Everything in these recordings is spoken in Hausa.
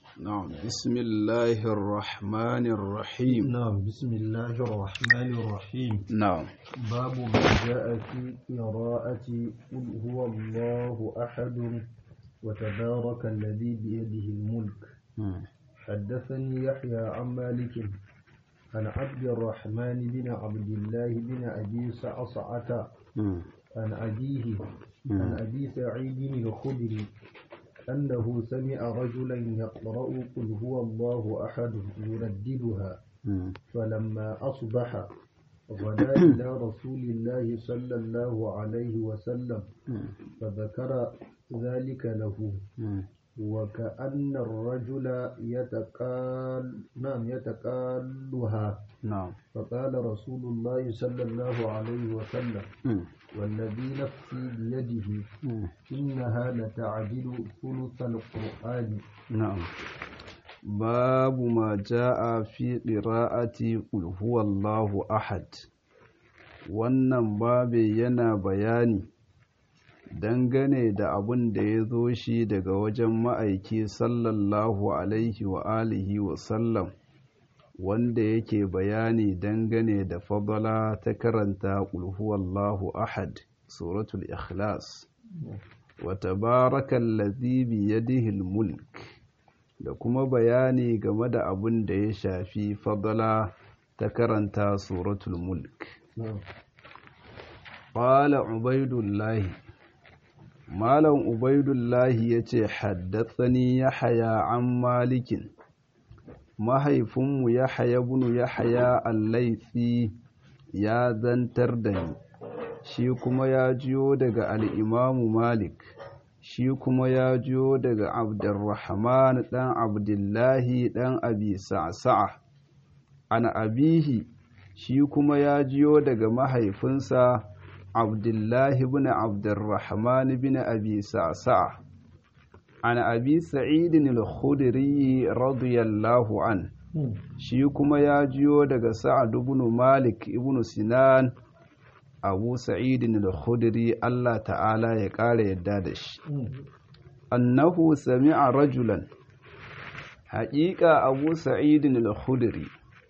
نعم بسم الله الرحمن الرحيم نعم بسم الله الرحمن الرحيم نعم باب ما جاء في قراءة قل هو الله أحد وتبارك الذي بيده الملك مم. حدثني يحيى عن مالك عن عبد الرحمن بن عبد الله بن أبي سعصعة مم. عن أبيه عن أبي سعيد الخدري أنه سمع رجلا يقرأ قل هو الله أحد يرددها مم. فلما أصبح غدا إلى رسول الله صلى الله عليه وسلم مم. فذكر ذلك له مم. وكأن الرجل يتقال نعم يتقالها نعم فقال رسول الله صلى الله عليه وسلم مم. والذي نفسي بيده مم. إنها لتعدل ثلث القرآن نعم باب ما جاء في قراءة قل هو الله أحد wannan babe yana bayani dangane da abin da ya zo shi daga wajen ma'aiki sallallahu alaihi wa alihi wa sallam wanda yake bayani dangane da fadala ta karanta qul huwallahu ahad suratul ikhlas wa tabarakallazi bi yadihi mulk da kuma bayani game da abin da ya shafi fadala ta karanta suratul mulk نعم qala ubaidullahi malam ubaidullahi yace haddathani yahya an malikin mahaifinmu yahya ibn yahya al-laythi ya zantar da ni shi kuma ya jiyo daga al-imamu malik shi kuma ya jiyo daga abdurrahman dan abdullahi dan abi sa'sa'a an abihi shi kuma ya jiyo daga mahaifinsa abdullahi bin abdurrahman bin abi sa'sa'a an abi sa'idin al-khudri radiyallahu an shi kuma ya jiyo daga sa'ad ibn malik ibn sinan abu sa'idin al-khudri Allah ta'ala ya ƙara yadda da shi annahu sami'a rajulan haƙiƙa abu sa'idin al-khudri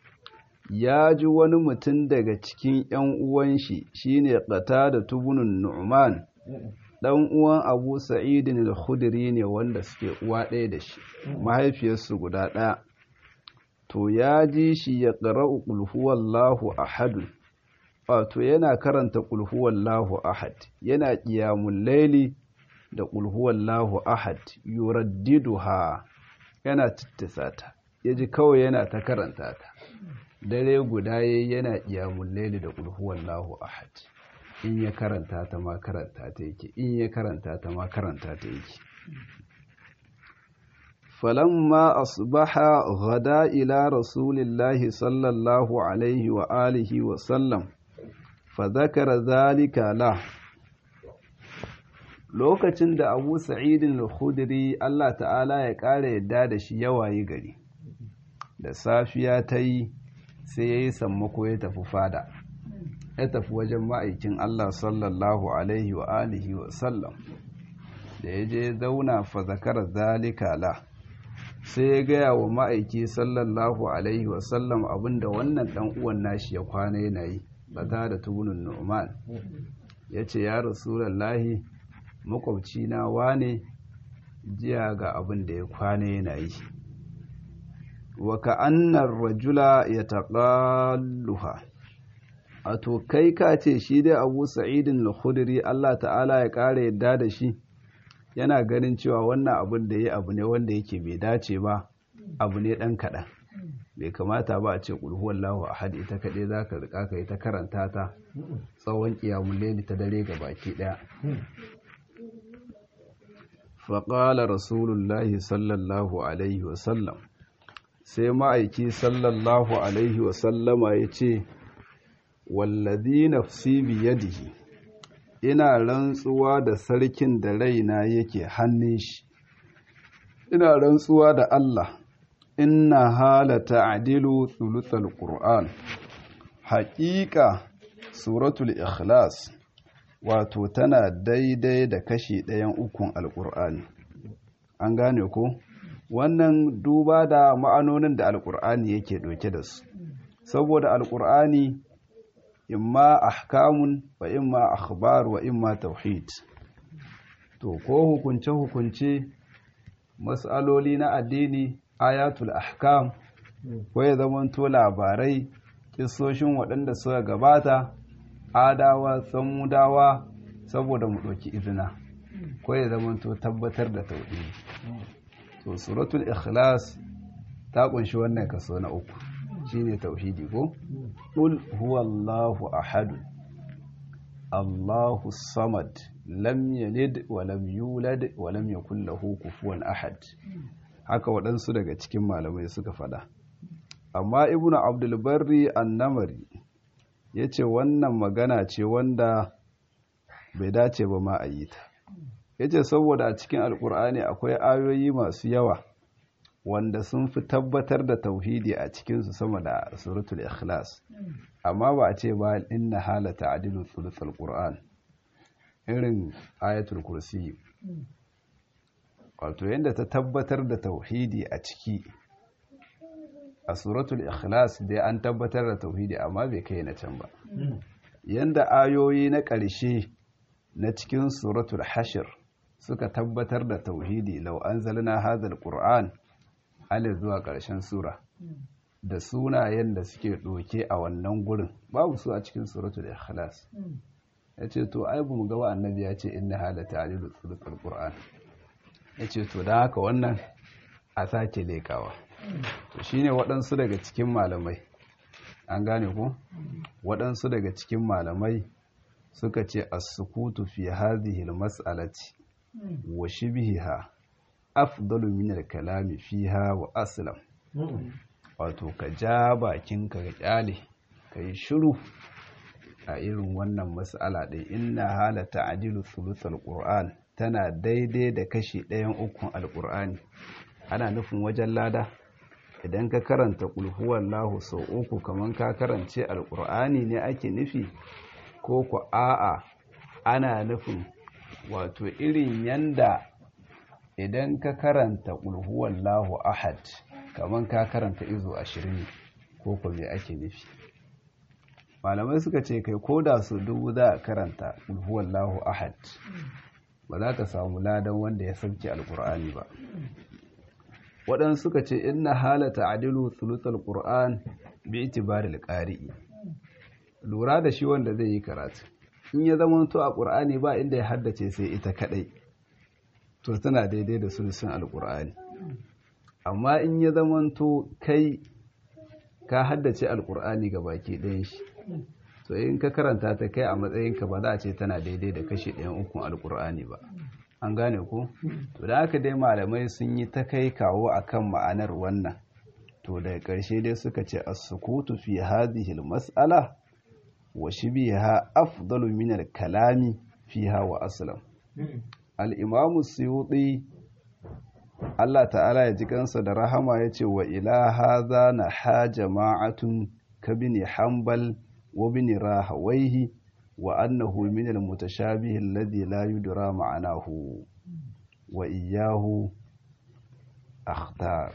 ya ji wani mutum daga cikin ‘yan uwan shi shine ƙata da tubunin nu'man ɗan uwan abu sa'idin al-khudri ne wanda suke uwa ɗaya da shi mahaifiyarsu guda ɗaya to ya ji shi ya ƙara'u ƙulhuwallahu ahadun wato yana karanta ƙulhuwallahu ahad yana ƙiyamun laili da ƙulhuwallahu ahad yuraddiduha yana tittisa ta ya ji kawai yana ta karanta ta dare guda yayi yana ƙiyamun laili da ƙulhuwallahu ahad in ya karanta ta ma karanta ta yake in ya karanta ta ma karanta ta yake فلما أصبح غدا إلى رسول الله صلى الله عليه وآله وسلم فذكر ذلك له lokacin da abu sa'idin al-khudri Allah ta'ala ya ƙara yadda da shi yawayi gari da safiya ta yi sai ya yi sammako ya tafi fada ya tafi wajen ma'aikin Allah sallallahu alaihi wa alihi wa sallam da ya je zauna fa zakara zalika la sai ya gaya wa ma'aiki sallallahu alaihi wasallam abinda wannan dan uwan nashi ya kwana yana yi bata da tubunin nu'man ya ce ya rasulallahi makwabci na wane jiya ga abin da ya kwana yana yi wa ka'annar rajula ya taƙalluha a to kai ka ce shi dai abu sa'idin al-khudri Allah ta'ala ya ƙara yadda da shi yana ganin cewa wannan abin da ya abu ne wanda yake bai dace ba abu ne ɗan kaɗan bai kamata ba a ce ƙulhuwan lahu a haɗe ta kaɗai za ka riƙa ka yi ta karanta ta tsawon ƙiyamun leli ta dare ga baki ɗaya faƙala rasulullahi sallallahu alaihi wasallam sai ma'aiki sallallahu alaihi wasallama ya ce wallazi nafsi biyadihi ina rantsuwa da sarkin da raina yake hannun shi ina rantsuwa da Allah inna halata adilu thuluthal qur'an haƙiƙa suratul ikhlas wato tana daidai da kashi ɗayan ukun alƙur'ani an gane ko wannan duba da ma'anonin da alkur'ani yake ɗauke da su saboda alkur'ani imma ahkamun wa imma akhbar wa imma tauhid to ko hukunce hukunce mas'aloli na addini ayatul ahkam ko ya zamanto labarai kissoshin waɗanda suka gabata adawa samudawa saboda mu ɗauki izina ko ya zamanto tabbatar da tauhidi to suratul ikhlas ta kunshi wannan kaso na uku shine tauhidi ko qul huwallahu ahad allahu samad lam yalid wa lam yulad wa lam yakul lahu kufuwan ahad haka waɗansu daga cikin malamai suka faɗa amma ibnu abdul barri annamari yace wannan magana ce wanda bai dace ba ma a yi ta yace saboda a cikin alkur'ani akwai ayoyi masu yawa wanda sun fi tabbatar da tauhidi a cikinsu sama da suratul ikhlas amma ba a ce ba inna halata adilu thuluthul qur'an irin ayatul kursi wato yadda ta tabbatar da tauhidi a ciki a suratul ikhlas dai an tabbatar da tauhidi amma bai kai na can ba yanda ayoyi na ƙarshe na cikin suratul hashir suka tabbatar da tauhidi lau anzalna hadhal qur'an alif zuwa ƙarshen sura da sunayen da suke ɗoke a wannan gurin babu su a cikin suratul ikhlas yace to ai bu mu ga annabi ya ce inna hada ta'dilu thuluthul qur'an yace to dan haka wannan a sake lekawa to shine waɗansu daga cikin malamai an gane ko waɗansu daga cikin malamai suka ce as-sukutu fi hadhihi al-mas'alati wa shibhiha afdalu min al-kalami fiha wa aslam wato ka ja bakinka ka kyale kai shiru a irin wannan mas'ala ɗin inna hala ta'dilu thuluthal qur'an tana daidai da kashi ɗayan ukun alqur'ani ana nufin wajen lada idan ka karanta qul huwallahu sau uku kaman ka karance alqur'ani ne ake nufi ko ku a'a ana nufin wato irin yanda idan ka karanta ƙulhuwallahu ahad kamar ka karanta izo ashirin ko ku me ake nufi malamai suka ce kai ko da su dubu za a karanta ƙulhuwallahu ahad ba za ka samu ladan wanda ya sauke alƙur'ani ba waɗansu suka ce inna halata adilu thuluthal qur'an bi itibaril qari'i lura da shi wanda zai yi karatu in ya zama to a ƙur'ani ba inda ya haddace sai ita kaɗai to tana daidai da sulusun alƙur'ani amma in ya zama to kai ka haddace alƙur'ani ga baki ɗayan shi to in ka karanta ta kai a matsayinka ba za a ce tana daidai da kashi ɗayan ukun alƙur'ani ba an gane ko to da haka dai malamai sun yi ta kai kawo akan ma'anar wannan to daga ƙarshe dai suka ce as-sukutu fi hadhihi al-mas'ala wa shibiha afdalu min al-kalami fiha wa aslam al-imam suyuti Allah ta'ala ya ji kansa da rahama yace wa ila hadha na ha jama'atun kabini hanbal wa bin rahawaihi wa annahu min al-mutashabih alladhi la yudra ma'anahu wa iyyahu akhtar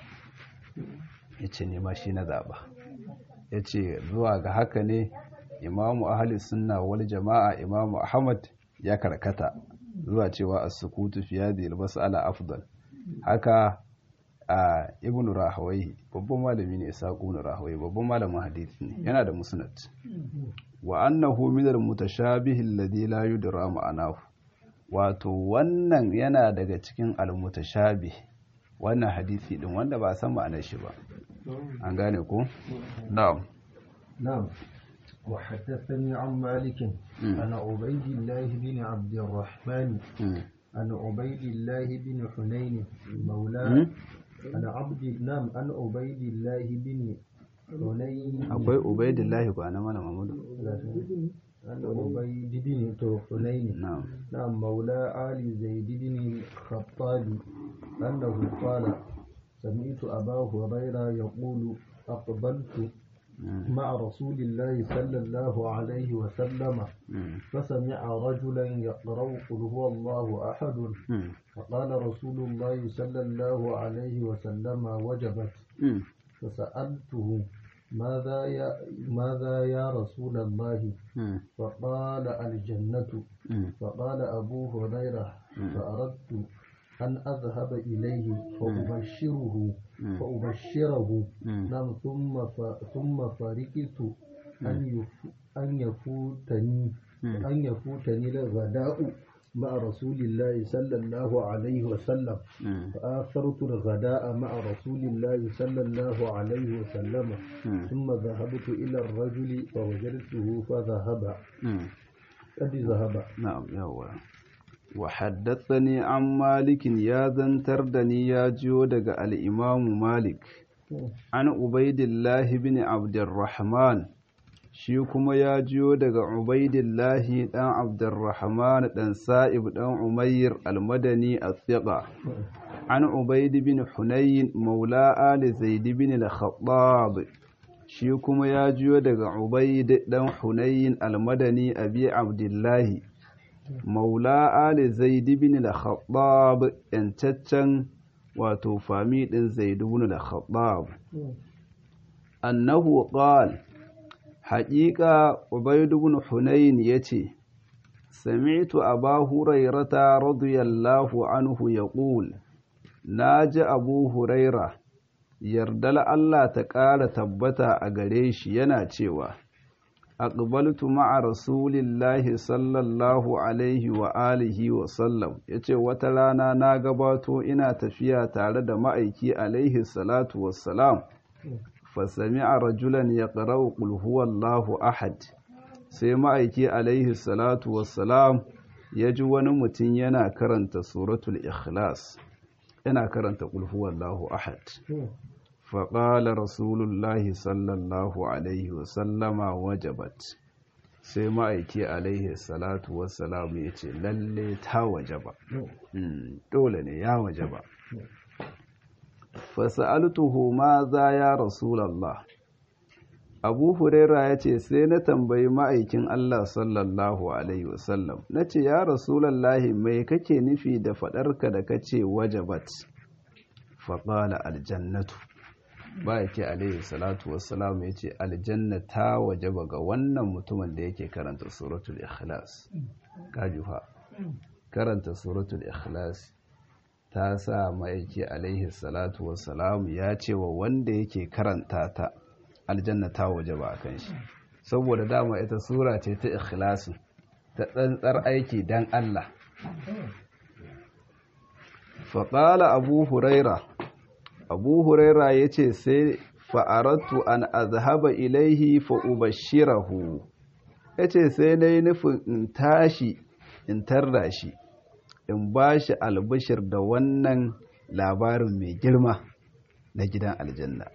yace ne ma shi na zaba yace zuwa ga haka ne imamu ahli sunna wal jama'a imamu ahmad ya karkata zuwa cewa as-sukutu fi hadhihi al-mas'ala afdal haka a ibn rahawai babban malami ne isa ibn rahawai babban malamin hadisi ne yana da musnad wa annahu min al-mutashabih alladhi la yudra ma'anahu wato wannan yana daga cikin al-mutashabih wannan hadisi din wanda ba san ma'anar shi ba an gane ko na'am نعم وحدثني عن مالك عن عبيد الله بن عبد الرحمن عن عبيد الله بن حنين مولاه عن عبد نعم عن عبيد الله بن حنين akwai ubaidillahi ba na mana mamudu عن عبيد بن حنين na'am نعم مولى آل زيد بن الخطاب أنه قال سمعت أبا هريرة يقول أقبلت مع رسول الله صلى الله عليه وسلم فسمع رجلا يقرأ قل هو الله أحد فقال رسول الله صلى الله عليه وسلم وجبت فسألته ماذا يا ماذا يا رسول الله فقال الجنة فقال أبو هريرة فأردت أن أذهب إليه فأبشره فأبشره نعم ثم ثم فرقت أن أن يفوتني أن يفوتني الغداء مع رسول الله صلى الله عليه وسلم فآثرت الغداء مع رسول الله صلى الله عليه وسلم ثم ذهبت إلى الرجل فوجدته فذهب قد ذهب نعم يا وحدثني عن مالك يا زنتردني يا جيو دغ الإمام مالك عن عبيد الله بن عبد الرحمن shi kuma ya jiyo daga Ubaidillahi ɗan Abdurrahman ɗan Sa'ib ɗan Umayyar almadani a tsiƙa, an Ubaidi bin Hunayin maula Ali Zaidi bin al-Khattab shi kuma ya jiyo daga Ubaidi ɗan Hunayin almadani abi Abdullahi maula Ali Zaidi bin al-Khattab ‘yancaccen wato fami ɗin Zaidi bin al-Khattab. Annahu qala haƙiƙa ubaidu bin hunayn ya ce sami'tu aba hurairata radiyallahu anhu yaqul na ji abu huraira yardal Allah ta ƙara tabbata a gare shi yana cewa aqbaltu ma'a rasulillahi sallallahu alaihi wa alihi wa sallam yace wata rana na gabato ina tafiya tare da ma'aiki alaihi salatu wassalam fasami'a rajulan ya ƙarau ƙulhuwallahu ahad sai ma'aiki alaihi salatu wassalam ya ji wani mutum yana karanta suratul ikhlas yana karanta ƙulhuwallahu ahad faƙala rasulullahi sallallahu alaihi wasallama wajabat sai ma'aiki alaihi salatu wassalam ya ce lalle ta wajaba dole ne ya wajaba fasa'altuhu ma za ya rasulallah abu huraira ya ce sai na tambayi ma'aikin allah sallallahu alaihi wasallam na ce ya rasulallahi mai kake nufi da faɗarka da kace wajabat faƙala aljannatu ba yake alaihi salatu wassalam ya ce aljanna ta wajaba ga wannan mutumin da yake karanta suratul ikhlas kajuha karanta suratul ikhlas ta sa ma'aiki alaihi salatu wassalam ya ce wa wanda yake karanta ta aljanna ta waje ba a kan shi saboda dama ita sura ce ta ikhlasu ta tsantsar aiki dan Allah faƙala abu huraira abu huraira ya ce sai fa'arattu an azhaba ilaihi fa'ubashirahu ya ce sai na yi nufin in tashi in tarda shi in ba shi albishir da wannan labarin mai girma na gidan aljanna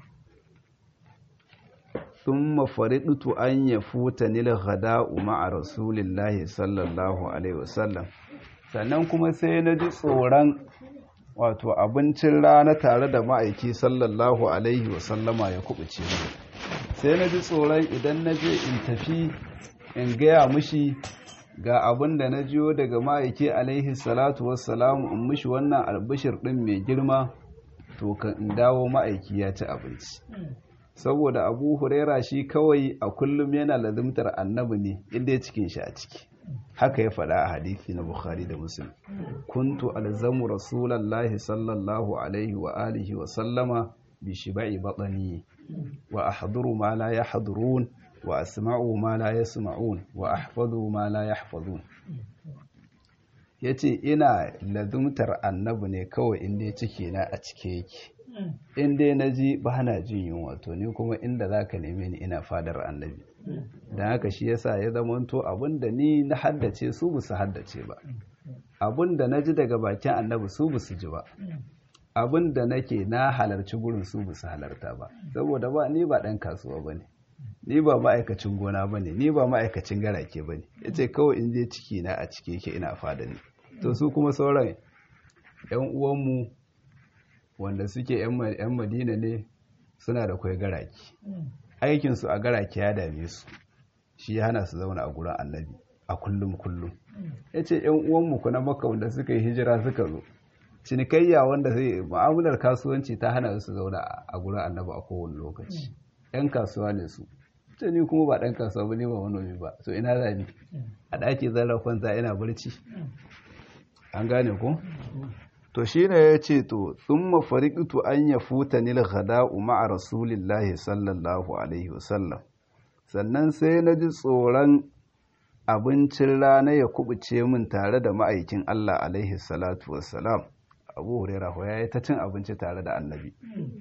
sun mafariɗutu an ya futa nila hada'u ma'a rasulillahi sallallahu alaihi wasallam sannan kuma sai na ji tsoron wato abincin rana tare da ma'aiki sallallahu alaihi wasallama ya kubuce sai na ji tsoron idan na je in tafi in gaya mushi ga abin da na jiyo daga ma'aiki alaihi salatu wassalamu in mishi wannan albishir ɗin mai girma to kan in dawo ma'aiki ya ci abinci saboda abu huraira shi kawai a kullum yana lazimtar annabi ne inda ya cikin shi a ciki haka ya faɗa a hadithi na bukhari da muslim kuntu alzamu rasulallahi sallallahu alaihi wa alihi wa sallama bi shiba'i batani wa ahduru ma la yahdurun wa asma'u ma la yasma'un wa ahfazu ma la yahfazun yace ina lazumtar annabi ne kawai inda ciki na a cike yake inda na ji ba na jin yunwa to ni kuma inda zaka neme ni ina fadar annabi dan haka shi yasa ya zamanto abinda ni na haddace su ba su haddace ba abinda na ji daga bakin annabi su ba su ji ba abinda nake na halarci gurin su ba su halarta ba saboda ba ni ba dan kasuwa bane ni ba ma'aikacin gona ba ne ni ba ma'aikacin garake ba ne ya ce kawai in je ciki na a cike yake ina fada ne to su kuma sauran yan uwanmu wanda suke yan madina ne suna da kwai garaki aikinsu a garake ya dame su shi ya hana su zauna a gurin annabi a kullum kullum ya ce ‘yan uwanmu ku na maka wanda suka yi hijira suka zo cinikayya wanda zai ma'amular kasuwanci ta hana su zauna a gurin annabi a kowane lokaci ‘yan kasuwa ne su ce ni kuma ba ɗan kasuwa ba ne ba manomi ba so ina za ni a ɗaki zara kwanta ina barci an gane ku to shi ne ya ce to sun mafariƙitu an ya futa nil hada'u ma'a rasulillahi sallallahu alaihi wasallam sannan sai na ji tsoron abincin rana ya kubuce min tare da ma'aikin Allah alaihi salatu wassalam abu huraira ya yi ta cin abinci tare da annabi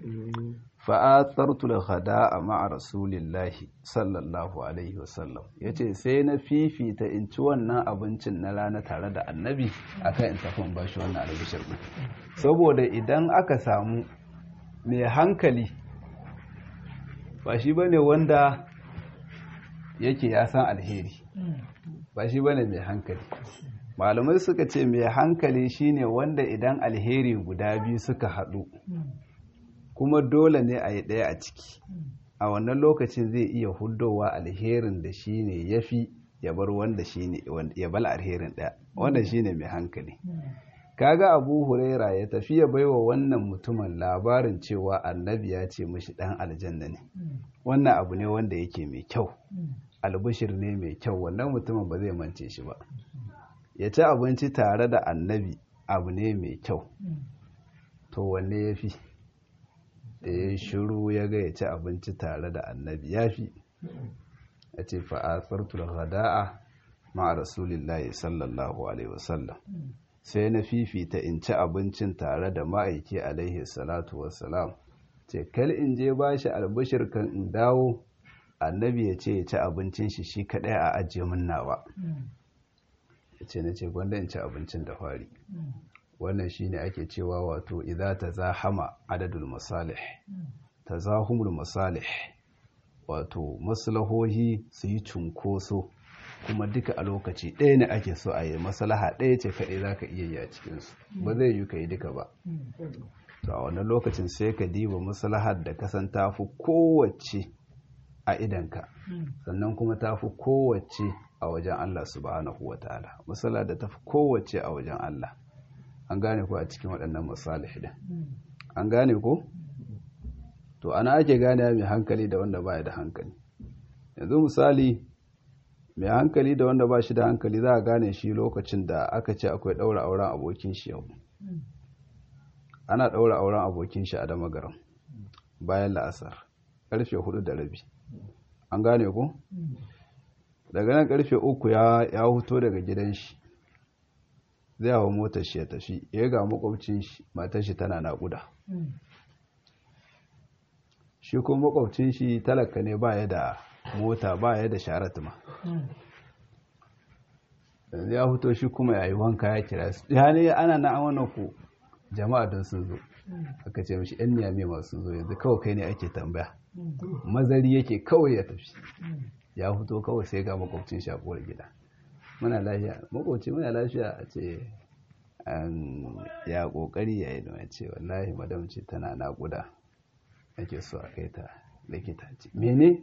fa'atsartu da hada'a ma'a rasulillahi sallallahu alaihi wasallam ya ce sai na fifita in ci wannan abincin na rana tare da annabi akan in tafi in bashi wannan albishir ɗin saboda idan aka samu mai hankali ba shi bane wanda yake ya san alheri ba shi bane mai hankali malamai suka ce mai hankali shine wanda idan alheri guda biyu suka haɗu kuma dole ne a yi ɗaya a ciki a wannan lokacin zai iya hudowa alherin da shine ya fi ya bar wanda shine ya bal alherin ɗaya wanda shine mai hankali kaga abu huraira ya tafi ya baiwa wannan mutumin labarin cewa annabi ya ce mashi ɗan aljanna ne wannan abu ne wanda yake mai kyau albishir ne mai kyau wannan mutumin ba zai mance shi ba ya ci abinci tare da annabi abu ne mai kyau to wanne ya fi da ya shiru ya ga ya ci abinci tare da annabi ya fi ya ce fa'asartul hada'a ma rasulillahi sallallahu alaihi wasallam sai na fifita in ci abincin tare da ma'aiki alaihi salatu wassalam ce kal in je ba shi albishir kan in dawo annabi ya ce ya ci abincin shi shi kaɗai a ajiye min nawa ya ce na ce gwanda in ci abincin da fari wannan shi ne ake cewa wato idza ta zahama adadul masalih ta zahumul masalih wato maslahohi su yi cunkoso kuma duka a lokaci ɗaya ne ake so a yi maslaha ɗaya ce kaɗai za ka iya yi a cikinsu ba zai yi ka yi duka ba to a wannan lokacin sai ka diba maslahar da kasan tafi kowace a idanka sannan kuma tafi kowace a wajen Allah subhanahu wa ta'ala matsala da tafi kowace a wajen Allah an gane ko a cikin waɗannan masalih din an gane ko to ana ake gane mai hankali da wanda ba da hankali yanzu misali mai hankali da wanda ba shi da hankali za a gane shi lokacin da aka ce akwai ɗaura auren abokin shi yau ana ɗaura auren abokin shi a damagaram bayan la'asar ƙarfe hudu da rabi an gane ko daga nan ƙarfe uku ya huto daga gidan shi zai hawa motar shi ya tafi ya ga makwabcin shi matar shi tana naƙuda shi kuma makwabcin shi talaka ne ba ya da mota ba ya da sharatuma yanzu ya huto shi kuma ya yi wanka ya kira su ya ne ana na wannan ku jama'a don sun zo aka ce mashi yan niyame masu zo yanzu kawai kai ne ake tambaya mazari yake kawai ya tafi ya huto kawai sai ga makwabcin shi a kowar gida muna lafiya makwabci muna lafiya a ce ya kokari ya yi da ce wallahi madam ce tana naƙuda ake so a kai ta likita ce mene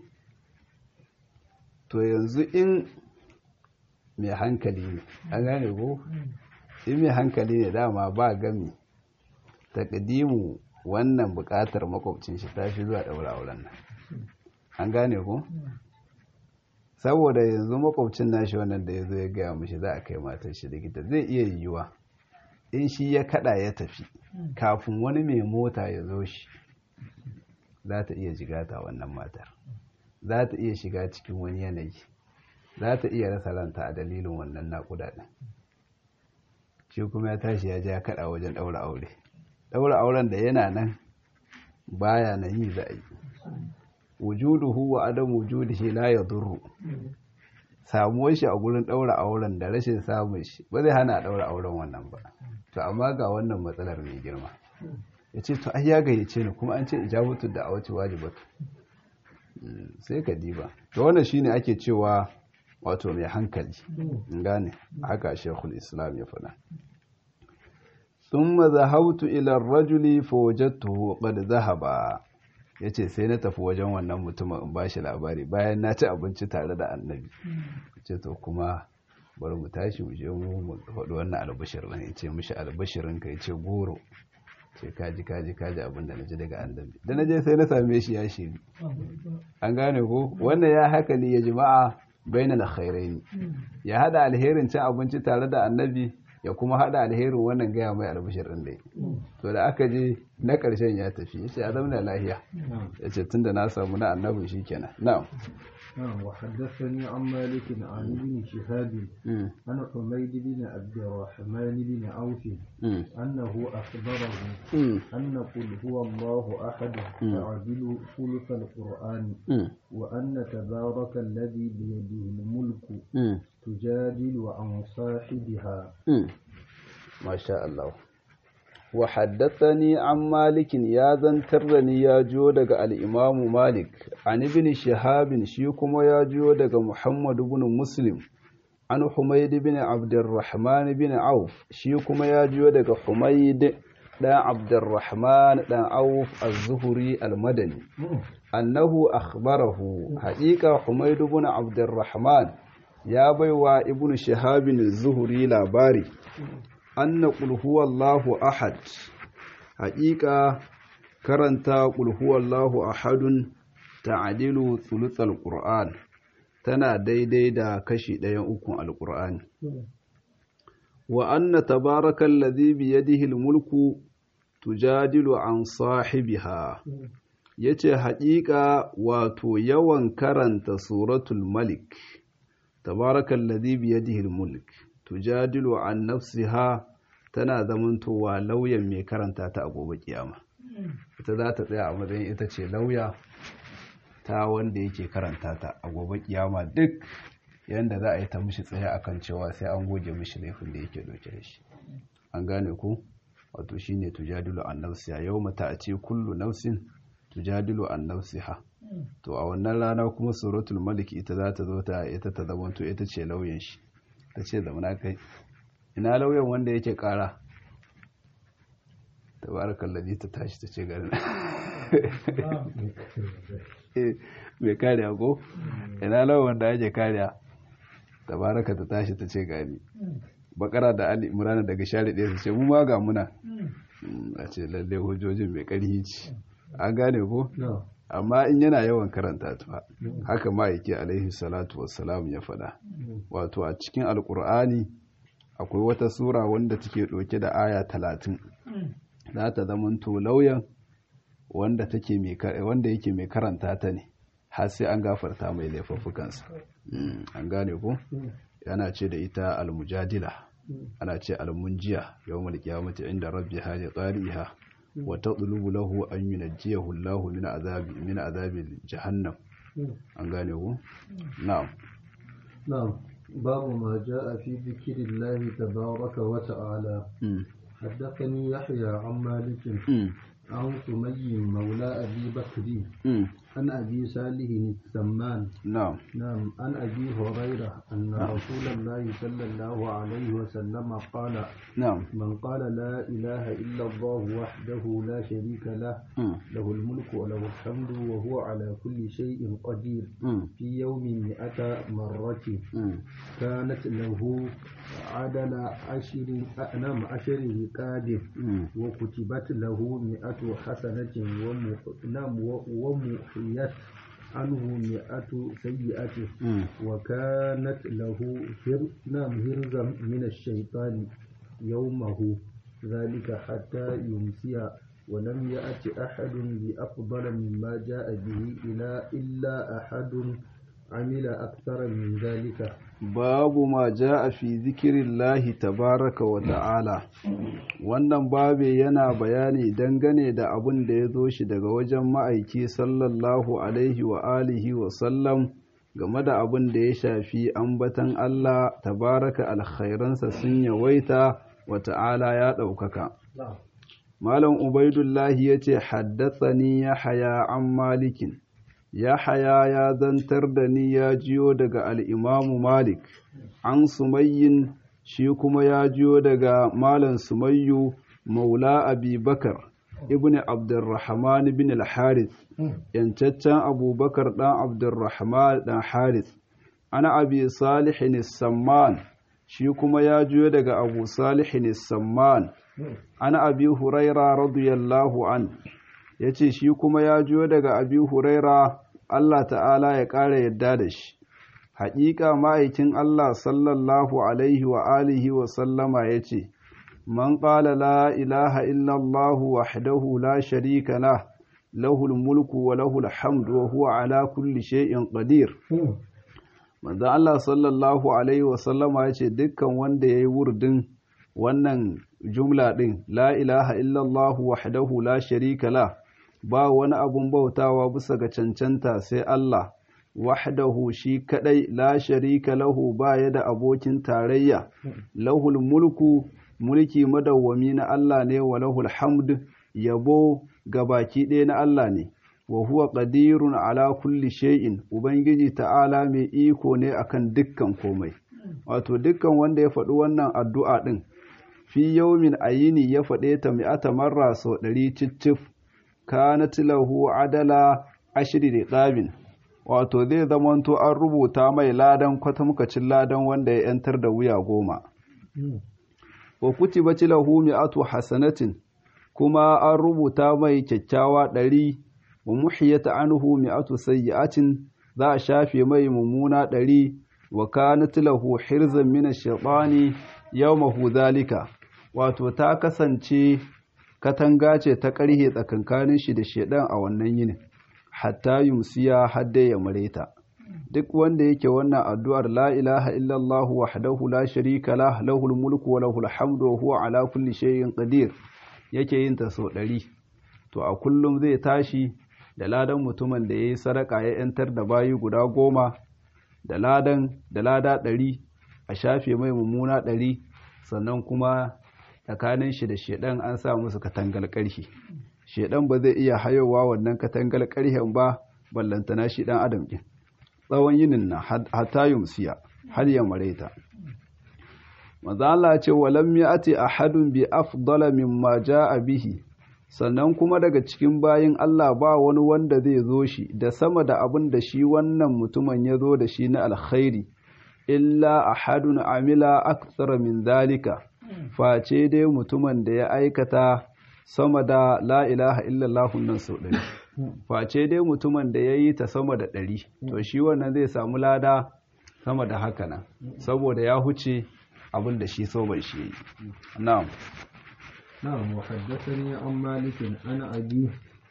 to yanzu in mai hankali ne an gane ko in mai hankali ne dama ba gami takadimu wannan bukatar makwabcin shi ta fi zuwa daura auren nan an gane ko saboda yanzu makwabcin nashi wannan da ya zo ya gaya mashi za a kai matar shi likita zai iya yiwuwa in shi ya kada ya tafi kafin wani mai mota ya zo shi za ta iya jigata wannan matar za ta iya shiga cikin wani yanayi za ta iya rasa ranta a dalilin wannan naƙuda ɗin shi kuma ya tashi ya ja kaɗa wajen ɗaura aure ɗaura auren da yana nan baya na yi za a yi wujuduhu wa adam wujudihi la yadurru samuwar shi a gurin ɗaura auren da rashin samun shi ba zai hana ɗaura auren wannan ba to amma ga wannan matsalar mai girma ya ce to ai ya gayyace ni kuma an ce ijabatu da awaci wajibatu sai ka diba to wannan shine ake cewa wato mai hankali gane haka shekul islam ya faɗa ثم ذهبت إلى الرجل فوجدته قد ذهب ya ce sai na tafi wajen wannan mutumin in ba shi labari bayan na ci abinci tare da annabi ce to kuma bari mu tashi mu je mu faɗi wannan albashir ne ce mishi albashirin ka ya ce goro ce kaji kaji kaji abin da na ji daga annabi da na je sai na same shi ya shiri an gane ko wannan ya haka ne ya jima'a bainal khairaini ya hada alherin cin abinci tare da annabi ya kuma hada alherin wannan gaya mai albashir din dai to da aka je na karshen ya tafi ya ce a zauna lahiya ya ce tunda na samu na annabi shikenan na'am نعم وحدثني عن مالك عن ابن شهاب عن حميد بن عبد الرحمن بن عوف أنه أخبره أن قل هو الله أحد تعدل ثلث القرآن وأن تبارك الذي بيده الملك تجادل عن صاحبها ما شاء الله وحدثني عن مالك يا ذنترني يا جو دغ الامام مالك عن ابن شهاب شي كما يا جو دغ محمد بن مسلم عن حميد بن عبد الرحمن بن عوف شي كما يا جو دغ حميد دا عبد الرحمن دا عوف الزهري المدني أنه أخبره حقيقة حميد بن عبد الرحمن يا بيوا ابن شهاب الزهري لاباري anna qul huwallahu ahad haƙiƙa karanta qul huwallahu ahadun ta'dilu thuluthal qur'an tana daidai da kashi ɗayan ukun alqur'ani wa anna tabarakal ladhi bi yadihi almulku tujadilu an sahibiha yace haƙiƙa wato yawan karanta suratul malik tabarakal ladhi bi yadihi almulk tujadilu an nafsiha tana zamantowa lauyan mai karanta ta a gobe kiyama ita za ta tsaya a matsayin ita ce lauya ta wanda yake karanta ta a gobe kiyama duk yanda za a yi ta mishi tsaye akan cewa sai an goge mishi laifin da yake dauke da shi an gane ku wato shine tujadilu an nafsiha yawma ta'ti kullu nafsin tujadilu an nafsiha to a wannan rana kuma suratul malik ita za ta zo ta ita ta zamanto ita ce lauyan shi ta ce zamana kai ina lauyan wanda yake kara tabarakan lalli ta tashi ta ce garin mai kariya ko ina lauyan wanda yake kariya tabaraka ta tashi ta ce gani bakara da ali imrana daga share ɗaya su ce mu ma ga muna a ce lalle hujjojin mai ƙarfi ce an gane ko amma in yana yawan karanta ta haka ma'aiki alaihi salatu wassalam ya faɗa wato a cikin alkur'ani akwai wata sura wanda take ɗauke da aya talatin za ta zamanto lauyan wanda take wanda yake mai karanta ta ne har sai an gafarta mai laifuffukansa an gane ko yana ce da ita almujadila ana ce almunjiya yawmal qiyamati inda rabbiha li qariha wa tadlubu lahu an yunajjiyahu Allahu min azabi min azabi jahannam an gane ku na'am نعم باب ما جاء في ذكر الله تبارك وتعالى حدثني يحيى عن مالك عن سمي مولى أبي بكر عن أبي صالح السمان نعم نعم عن أبي هريرة أن رسول الله صلى الله عليه وسلم قال نعم من قال لا إله إلا الله وحده لا شريك له له الملك وله الحمد وهو على كل شيء قدير في يوم مئة مرة كانت له عدل عشر نعم عشر رقاب وكتبت له مئة حسنة نعم ومحيت عنه مئة سيئة وكانت له هر نعم هرزا من الشيطان يومه ذلك حتى يمسي ولم يأت أحد بأفضل مما جاء به إلا إلا أحد عمل أكثر من ذلك babu ma ja'a fi zikirillahi tabaraka wa ta'ala wannan babe yana bayani dangane da abin da ya zo shi daga wajen ma'aiki sallallahu alaihi wa alihi wa sallam game da abin da ya shafi ambatan Allah tabaraka alkhairansa sun yawaita wa ta'ala ya ɗaukaka malam ubaidullahi ya ce haddatsani ya haya an malikin Yahaya ya zantar da ni ya jiyo daga al'imamu Malik, an sumayyin shi kuma ya jiyo daga Malam Sumayyu Maula Abi Bakar, ibn abdurrahman bin al-harith yancaccen abubakar dan abdurrahman dan harith ana abi salihin samman shi kuma ya juyo daga abu salihin samman ana abi huraira radiyallahu an ya ce shi kuma ya juyo daga abi huraira Allah ta'ala ya ƙara yadda da shi haƙiƙa ma'aikin Allah sallallahu alaihi wa alihi wa sallama ya ce man ƙala la ilaha illallah wahdahu la sharika lah lahul mulku wa lahul hamdu wa huwa ala kulli shay'in qadir manzo Allah sallallahu alaihi wa sallama ya ce dukkan wanda yayi wurdin wannan jumla din la ilaha illallah wahdahu la sharika lah ba wani abun bautawa bisa ga cancanta sai Allah wahdahu shi kadai la sharika lahu ba ya da abokin tarayya lahul mulku mulki madawwami na Allah ne wa lahul hamd yabo gabaki ɗaya na Allah ne wa huwa qadirun ala kulli shay'in ubangiji ta'ala mai iko ne akan dukkan komai wato dukkan wanda ya faɗi wannan addu'a din fi yawmin ayini ya faɗe ta mi'ata marra sau ɗari cicif kanat lahu adala ashri riqabin wato zai zamanto an rubuta mai ladan kwatamkacin ladan wanda ya yantar da wuya goma wa kutibat lahu mi'atu hasanatin kuma an rubuta mai kyakkyawa ɗari wa muhiyata anhu mi'atu sayyi'atin za a shafe mai mummuna ɗari wa kanat lahu hirzan min ash-shaytani yawmahu dhalika wato ta kasance katanga ce ta ƙarhe tsakankanin shi da shedan a wannan yinin hatta yumsiya hadda ya mareta duk wanda yake wannan addu'ar la ilaha illallah wahdahu la sharika lah lahul mulku wa lahul hamdu wa huwa ala kulli shay'in qadir yake yin ta sau ɗari to a kullum zai tashi da ladan mutumin da yayi sadaka ya yantar da bayi guda goma da ladan da lada ɗari a shafe mai mummuna ɗari sannan kuma tsakanin shi da shedan an sa musu katangal ƙarfi shedan ba zai iya hayowa wannan katangal ƙarfen ba ballantana shi dan adam ɗin tsawon yinin na hatta yumsiya har ya mareta maza Allah ce walam ya'ti ahadun bi afdala mimma jaa bihi sannan kuma daga cikin bayin Allah ba wani wanda zai zo shi da sama da abin da shi wannan mutumin ya zo da shi na alkhairi illa ahadun amila aktsara min zalika face dai mutumin da ya aikata sama da la ilaha illallah nan sau ɗari face dai mutumin da ya yi ta sama da ɗari to shi wannan zai samu lada sama da haka nan saboda ya huce abin da shi so bai shi yi na'am نعم وحدثني عن مالك عن أبيه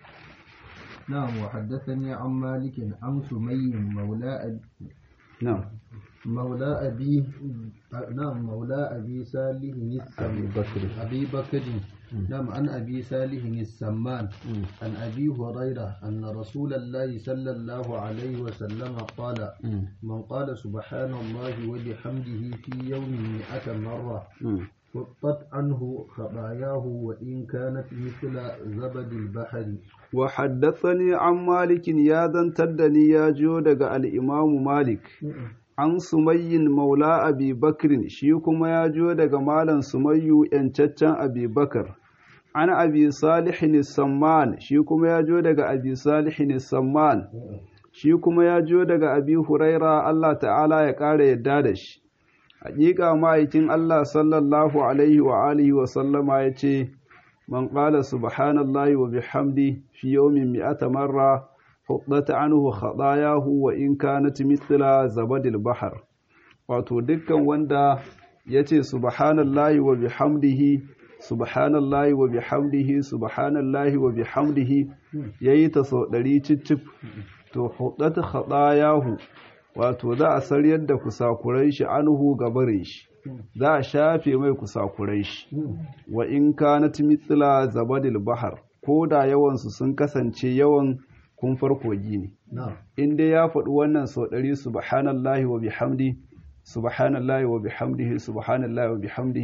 نعم وحدثني عن مالك عن سمي مولى أبي na'am مولى أبي نعم مولى أبي صالح أبي بكر. أبي بكر نعم عن أبي صالح السمان عن أبي هريرة أن رسول الله صلى الله عليه وسلم قال من قال سبحان الله وبحمده في يوم مئة مرة حطت عنه خطاياه وإن كانت مثل زبد البحر وحدثني عن مالك يا ذن تدني يا جودك الإمام مالك an sumayyin maula abi bakrin shi kuma ya jo daga malam sumayyu yancaccen abi bakar an abi salihin samman shi kuma ya jo daga abi salihin samman shi kuma ya jo daga abi huraira Allah ta'ala ya ƙara yadda da shi haƙiƙa ma'aikin Allah sallallahu alaihi wa alihi wa sallama ya ce man ƙala subhanallahi wa bihamdi fi yawmin mi'ata marra حطت عنه خطاياه وإن كانت مثل زبد البحر wato dukkan wanda ya ce subhanallahi wa bihamdihi subhanallahi wa bihamdihi subhanallahi wa bihamdihi yayi ta sau ɗari cicif to hudat khatayahu wato za a saryar da kusakurai shi anhu gabarin shi za a shafe mai kusakurai shi wa in kanat mithla zabadil bahar ko da yawansu sun kasance yawan kumfar kogi ne in dai ya faɗi wannan sau ɗari subhanallahi wa bihamdi subhanallahi wa bihamdihi subhanallahi wa bihamdihi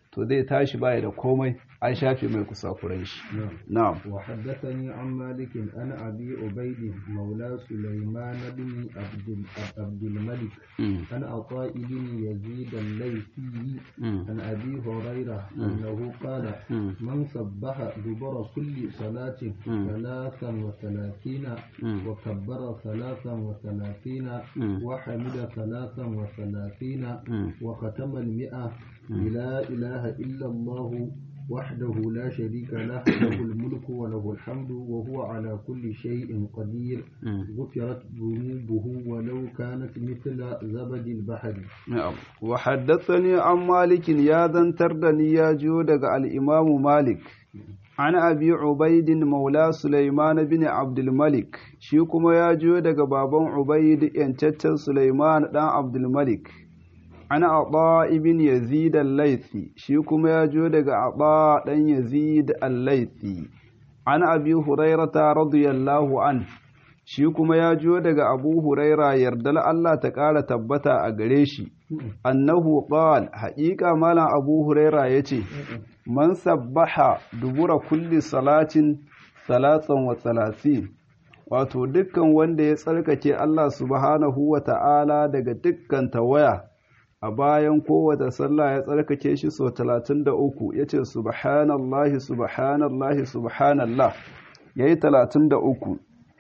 to zai tashi baya da komai an shafe mai kusakuran shi na'am وحدثني عن مالك عن أبي عبيد مولى سليمان بن عبد عبد الملك عن عطاء بن يزيد الليثي عن أبي هريرة أنه قال من سبح دبر كل صلاة ثلاثا وثلاثين وكبر ثلاثا وثلاثين وحمد ثلاثا وثلاثين وختم المئة بلا إله إلا الله وحده لا شريك له له الملك وله الحمد وهو على كل شيء قدير غفرت ذنوبه ولو كانت مثل زبد البحر نعم وحدثني عن مالك يا ذنتر دني يا جودك الإمام مالك عن أبي عبيد مولى سليمان بن عبد الملك شيكما يا جودك بابا عبيد ينتتل سليمان بن عبد الملك ana aɗa ibn yazid al-laifi shi kuma ya jo daga aɗa ɗan yazid al-laifi an abi hurairata radiyallahu an shi kuma ya jo daga abu huraira yardal Allah ta ƙara tabbata a gare shi annahu qal haƙiƙa malam abu huraira yace man sabbaha dubura kulli salatin salatan wa salasin wato dukkan wanda ya tsarkake Allah subhanahu wa ta'ala daga dukkan tawaya a bayan kowace sallah ya tsarkake shi so talatin da uku ya ce subhanallahi subhanallahi subhanallah ya yi talatin da uku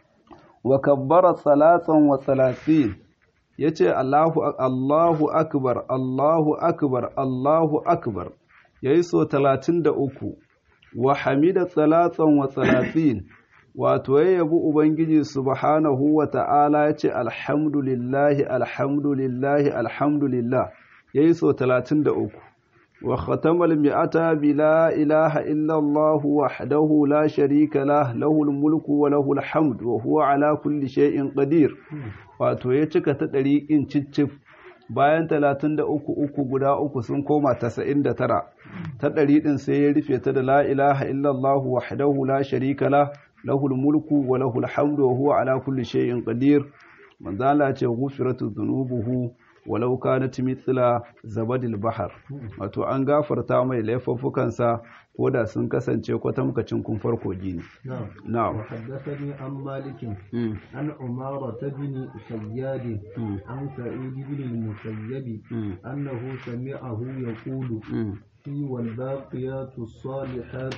wa kabbara salatan wa salatin ya ce allahu akbar allahu akbar allahu akbar ya yi so talatin da uku wa hamida salatan wa salatin wato ya yabi Ubangiji subhanahu wa ta'ala ya ce alhamdulillahi alhamdulillahi alhamdulillah ya yi so talatin da uku wa khatamal mi'ata bi la ilaha illallah wahdahu la sharika lah lahul mulku wa lahul hamd wa huwa ala kulli shay'in qadir wato ya cika ta ɗari in ciccif bayan talatin da uku uku guda uku sun koma tasa'in da tara ta ɗari ɗin sai ya rufe ta da la ilaha illallah wahdahu la sharika lah lahul mulku wa lahul hamdu wa huwa ala kulli shay'in qadir manzo Allah ce ghufiratu dhunubuhu walau kanat mithla zabadil bahar wato an gafarta mai laifuffukansa ko da sun kasance kwatamkacin kun farko gini na'am وحدثني عن مالك عن عمارة بن سياد عن سعيد بن المسيب أنه سمعه يقول في والباقيات الصالحات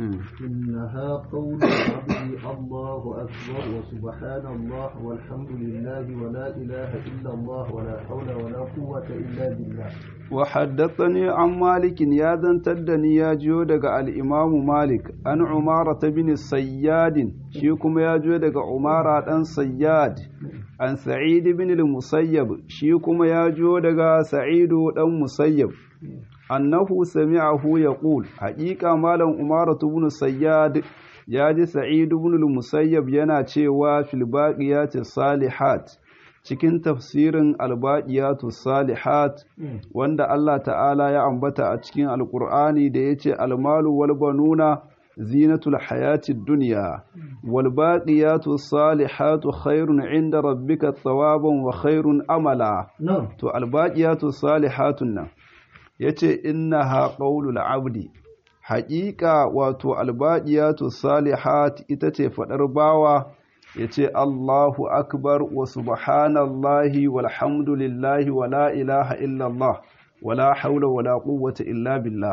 إنها قول العبد الله أكبر وسبحان الله والحمد لله ولا إله إلا الله ولا حول ولا قوة إلا بالله وحدثني عن مالك يا ذن تدني يا جودك الإمام مالك أن عمارة بن الصياد شيكم يا جودك عمارة أن صياد عن سعيد بن المسيب شيكم يا جودك سعيد بن مسيب annahu sami'ahu yaqul haqiqa malam umaratu ibn sayyad ya ji sa'id ibn al-musayyab yana cewa fil baqiyati salihat cikin tafsirin albaqiyatu salihat wanda Allah ta'ala ya ambata a cikin alqur'ani da yace almalu wal banuna zinatul hayati dunya wal baqiyatu salihatu khairun inda rabbika thawaban wa khairun amala to albaqiyatu salihatun nan ya ce inna ha ƙaunul abdi haƙiƙa wato albaɗiyatu salihat ita ce faɗar bawa ya ce Allahu akbar wa subhanallahi walhamdulillahi wa la ilaha illallah wa la haula wa la quwwata illa billah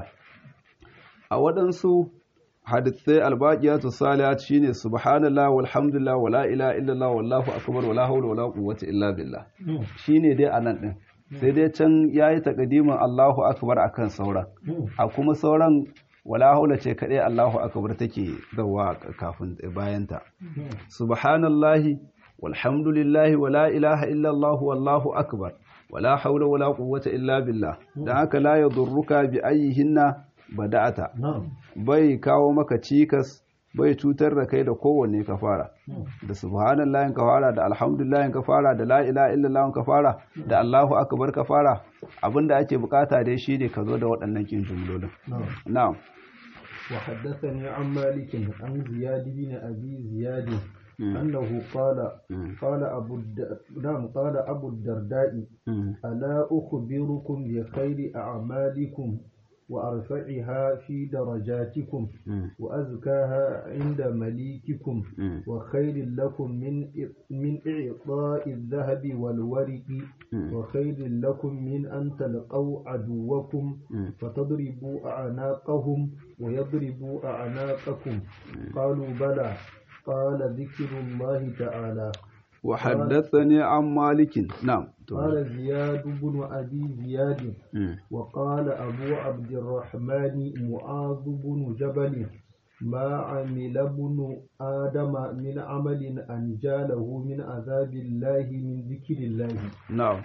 a waɗansu hadithai albaƙiyatu salihat shine subhanallah walhamdulillah wa la ilaha illallah wallahu akbar wa la haula wa la quwwata illa billah shine dai anan din sai dai can ya yi taƙadimin Allahu akbar a kan sauran a kuma sauran wala haula ce kaɗai Allahu akbar take zawa kafin bayanta subhanallahi walhamdulillahi wala ilaha illallah wallahu akbar wala haula wala quwwata illa billah dan haka la yadurruka bi ayyihinna bada'ata bai kawo maka cikas bai cutar da kai da kowanne ka fara da subhanallahi ka fara da alhamdulillahi ka fara da la ilaha illallah ka fara da Allahu akbar ka fara abinda ake bukata dai shine ka zo da waɗannan kin jumlolin na'am wa haddathani an malik an ziyad bin abi ziyad أنه قال قال أبو نعم قال أبو الدرداء ألا أخبركم بخير أعمالكم وأرفعها في درجاتكم وأزكاها عند مليككم وخير لكم من من إعطاء الذهب والورق وخير لكم من أن تلقوا عدوكم فتضربوا أعناقهم ويضربوا أعناقكم قالوا بلى قال ذكر الله تعالى وحدثني عن مالك نعم قال زياد بن أبي زياد وقال أبو عبد الرحمن معاذ بن جبل ما عمل ابن آدم من عمل أنجاله من عذاب الله من ذكر الله نعم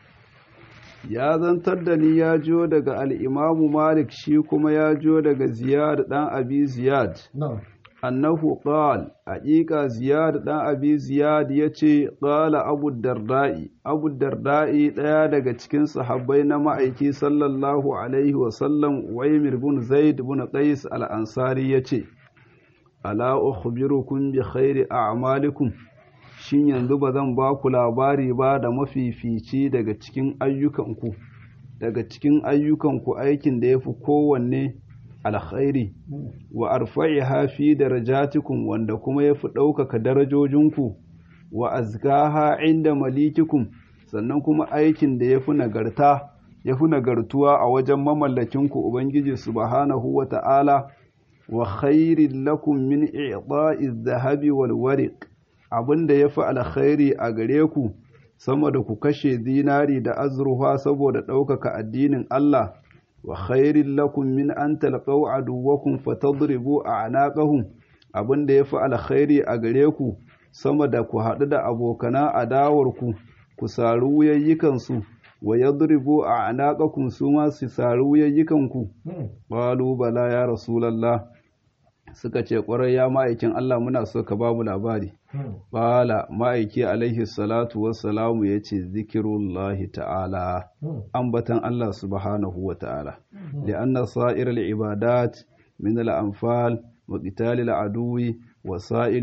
ya zantar da ni ya jiyo daga al'imamu malik shi kuma ya jiyo daga ziyad ɗan abi ziyad annahu qal haƙiƙa ziyad ɗan abi ziyad ya ce ƙala abu darda'i abu darda'i ɗaya daga cikin sahabbai na ma'aiki sallallahu alaihi wasallam waimir bin zaid bin qais al-ansari ya ce ala ukhbirukum bi khairi a'malikum shin yanzu ba zan ba ku labari ba da mafifici daga cikin ayyukanku daga cikin ayyukanku aikin da ya fi kowanne alkhairi wa arfa'iha fi darajatikum wanda kuma ya fi ɗaukaka darajojinku wa azkaha inda malikikum sannan kuma aikin da ya fi nagarta ya fi nagartuwa a wajen mamallakinku ubangiji subhanahu wa ta'ala wa khairin lakum min i'ta'i zahabi wal wariq abin da ya fi alkhairi a gare ku sama da ku kashe zinari da azurfa saboda ɗaukaka addinin Allah wa khairin lakum min an talqaw aduwwakum fatadribu a'naqahum abin da ya fi alkhairi a gare ku sama da ku haɗu da abokana adawar ku ku sari wuyayyikan su wa yadribu a'naqakum su ma su sari wuyayyikan ku qalu bala ya rasulullah suka ce ƙwarai ya ma'aikin Allah muna so ka ba mu labari. Bala ma'aiki alaihi salatu wassalamu ya ce zikirullahi ta'ala, ambatan Allah subhanahu wa ta'ala. Li'anna sa'ir al'ibadat min al'amfal wa qitali al'aduwi wa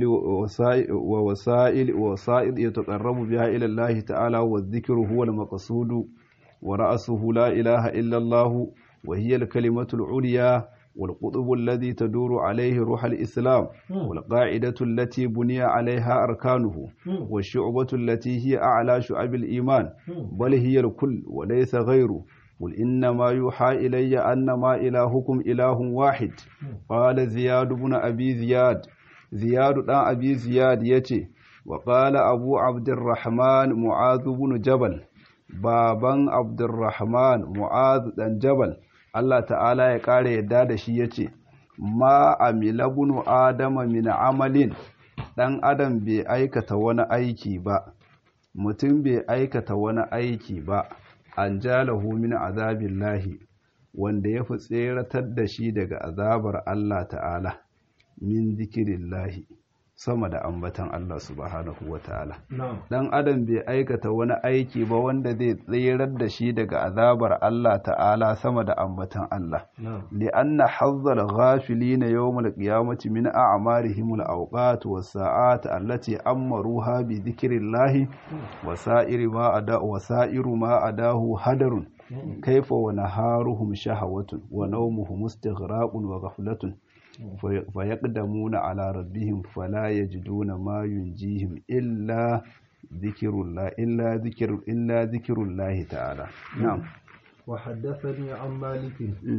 wasa'il wa wasa'id ya taqarrabu biha ila Allah ta'ala wa dhikru huwa al-maqsudu wa ra'suhu la ilaha illa Allah wa hiya al-kalimatu al-ulya والقطب الذي تدور عليه روح الإسلام والقاعدة التي بني عليها أركانه والشعبة التي هي أعلى شعب الإيمان بل هي الكل وليس غيره قل إنما يوحى إلي أنما إلهكم إله واحد قال زياد بن أبي زياد زياد بن أبي زياد يتي وقال أبو عبد الرحمن معاذ بن جبل بابا عبد الرحمن معاذ بن جبل Allah ta'ala ya ƙara yadda da shi ya ce, Ma amila bunu Adama min amalin, ɗan Adam bai aikata wani aiki ba, mutum bai aikata wani aiki ba, an jalahu min azabin lahi, wanda ya fi tseratar da shi daga azabar Allah ta'ala, min zikirin lahi. sama da ambatan Allah subhanahu wa ta'ala. Dan Adam bai aikata wani aiki ba wanda zai tsirar da shi daga azabar Allah ta'ala sama da ambatan Allah. Li'anna hazzal ghafilina yawmal qiyamati min a'marihim al-awqat was-sa'at allati amaruha bi dhikrillahi wa sa'iru ma ada wa sa'iru ma adahu hadarun kaifa wa naharuhum shahawatun wa nawmuhum istighraqun wa ghaflatun فيقدمون على ربهم فلا يجدون ما ينجيهم إلا ذكر الله إلا ذكر إلا ذكر الله تعالى نعم وحدثني عن مالك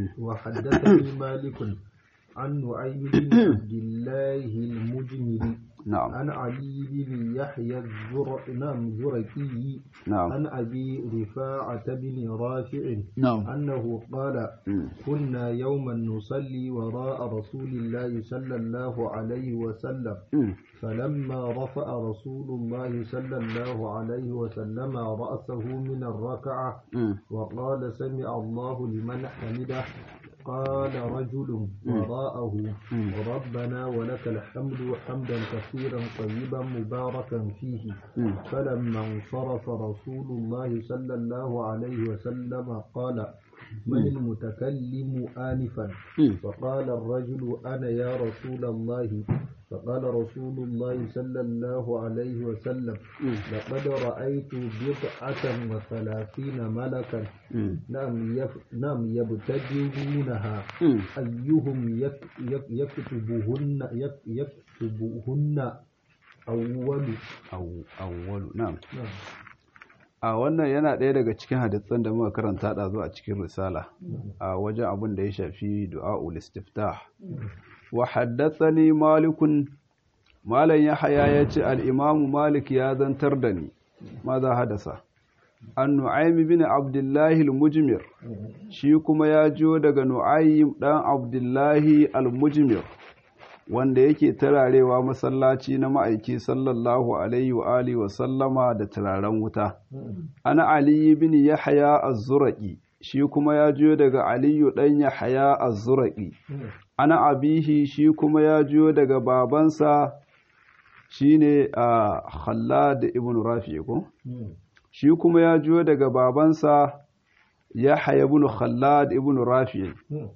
وحدثني مالك عن نعيم بن عبد الله المجمري نعم عن علي بن يحيى الزر... نعم زركي نعم عن أبي رفاعة بن رافع نعم أنه قال مم. كنا يوما نصلي وراء رسول الله صلى الله عليه وسلم مم. فلما رفع رسول الله صلى الله عليه وسلم رأسه من الركعة مم. وقال سمع الله لمن حمده قال رجل وراءه مم. ربنا ولك الحمد حمدا كثيرا طيبا مباركا فيه مم. فلما انصرف رسول الله صلى الله عليه وسلم قال من المتكلم آنفا فقال الرجل أنا يا رسول الله فقال رسول الله صلى الله عليه وسلم لقد رأيت بضعة وثلاثين ملكا نعم يف... نعم يبتدرونها أيهم يك... يك... يكتبهن يك... يكتبهن أول أو أول نعم a wannan yana ɗaya daga cikin hadisan da muka karanta da zuwa cikin risala a wajen abin da ya shafi du'a'ul istiftah wa haddathani malikun malam yahya ya ce al-imam malik ya zantar da ni maza hadasa an nu'aym bin abdullahi al-mujmir shi kuma ya jiyo daga nu'aym dan abdullahi al-mujmir wanda yake tararewa masallaci na ma'aiki sallallahu alaihi wa alihi wa sallama da turaren wuta ana aliyu bin yahya az-zuraqi shi kuma ya jiyo daga aliyu dan yahya az-zuraqi ana abihi shi kuma ya jiyo daga babansa shine a khallad ibn rafi ko shi kuma ya jiyo daga babansa yahya ibn khallad ibn rafi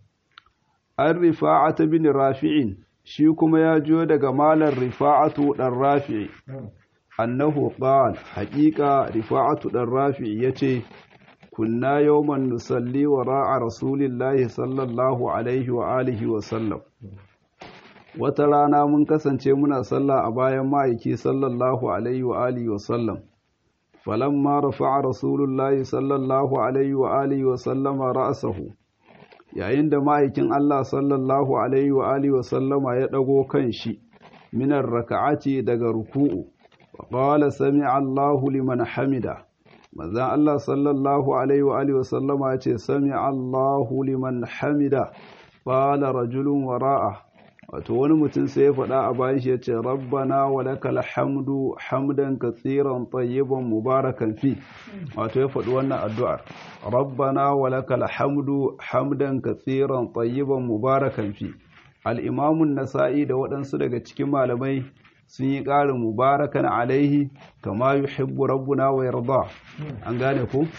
an rifa'ata bin rafi'in shi kuma ya jiyo daga malar rifa'atu ɗan rafi'i annahu qal haƙiƙa rifa'atu ɗan rafi'i yace kunna yawman nusalli wa ra'a rasulillahi sallallahu alaihi wa alihi wa sallam wata rana mun kasance muna sallah a bayan ma'aiki sallallahu alaihi wa alihi wa sallam falamma rafa'a rasulullahi sallallahu alaihi wa alihi wa sallama ra'sahu yayin da ma'aikin Allah sallallahu alaihi wa alihi wa sallama ya dago kan shi minar raka'ati daga ruku'u wa qala sami'a Allahu liman hamida manzon Allah sallallahu alaihi wa alihi wa sallama ya ce sami'a Allahu liman hamida qala rajulun wara'a wato wani mutum sai ya faɗa a bayan shi ya ce rabbana wa lakal hamdu hamdan katsiran tayyiban mubarakan fi wato ya faɗi wannan addu'ar rabbana wa lakal hamdu hamdan katsiran tayyiban mubarakan fi al-imamun nasa'i da waɗansu daga cikin malamai sun yi ƙarin mubarakan alaihi kama yuhibbu rabbuna wa yarda an gane ku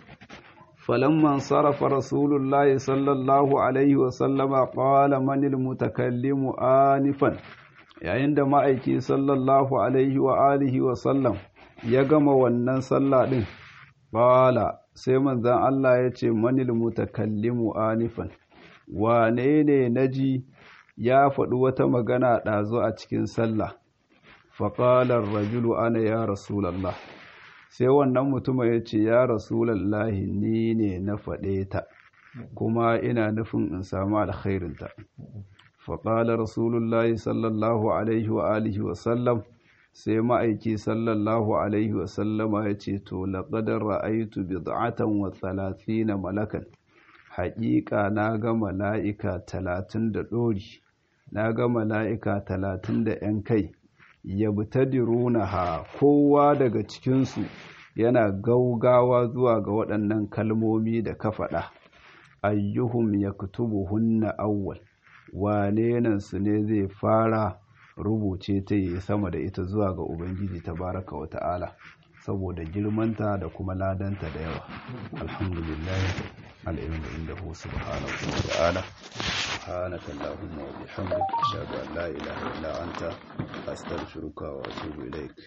فلما انصرف رسول الله صلى الله عليه وسلم قال من المتكلم آنفا yayin da ma'aiki sallallahu alaihi wa alihi wa sallam ya gama wannan sallah din bala sai manzan Allah ya ce manil mutakallimu anifan wane ne naji ya faɗi wata magana ɗazu a cikin sallah faƙalar rajulu ana ya rasulallah sai wannan mutum ya ce ya rasulallahi ni ne na faɗe ta kuma ina nufin in samu alkhairinta faƙala rasulullahi sallallahu alaihi wa alihi wa sallam sai ma'aiki sallallahu alaihi wa sallama ya ce to laƙadar ra'aitu bid'atan wa talatina malakan haƙiƙa na ga mala'ika talatin da ɗori na ga mala'ika talatin da ‘yan kai yabtadirunaha kowa daga cikinsu yana gaugawa zuwa ga waɗannan kalmomi da ka faɗa ayyuhum yaktubuhunna awwal wane nan su ne zai fara rubuce ta yi sama da ita zuwa ga ubangiji tabaraka wa ta'ala saboda girmanta da kuma ladanta da yawa alhamdulillah al'ilmu indahu subhanahu wa ta'ala سبحانك اللهم وبحمدك أشهد أن لا إله إلا أنت أستغفرك وأتوب إليك